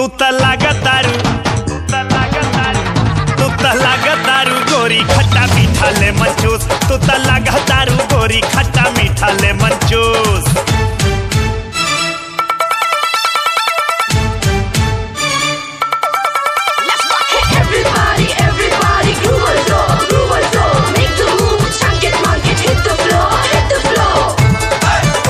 तू त लागतारू तू त लागतारू गोरी खट्टा मीठा ले मंचूस तू त लागतारू गोरी खट्टा मीठा ले मंचूस Everybody, everybody, groove on the floor, groove on the floor. Make the move, chunk it, monk it, hit the floor, hit the floor.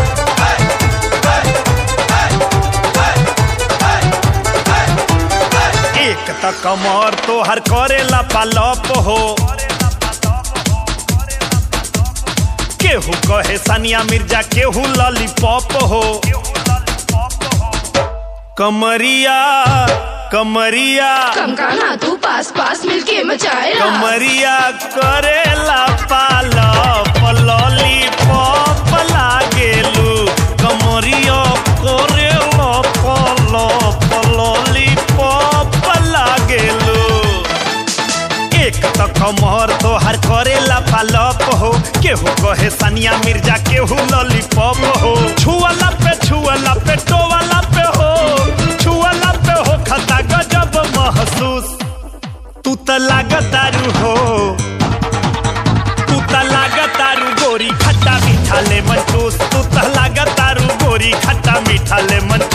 एक त कमर तोहर करेला पालप हो केहू कहे सानिया मिर्जा केहू लॉलीपॉप हो कमरिया कमरिया कम गाना तू पास पास मिलके मचाए रास। कमरिया करेला पालप लॉलीपॉप लागेलू कमरिया करेला पालप लॉलीपॉप लागेलू एक त कमर तोहर करेला पालप हो केहू कहे सानिया मिर्जा केहू लॉलीपॉप हो छुअला पे छुअला पे टोवाला पे हो छुअला पे हो खता गजब महसूस तू त लागतारू हो तू त लागतारू गोरी खट्टा मीठा ले मंचूस तू त लागतारू गोरी खट्टा मीठा ले मंचूस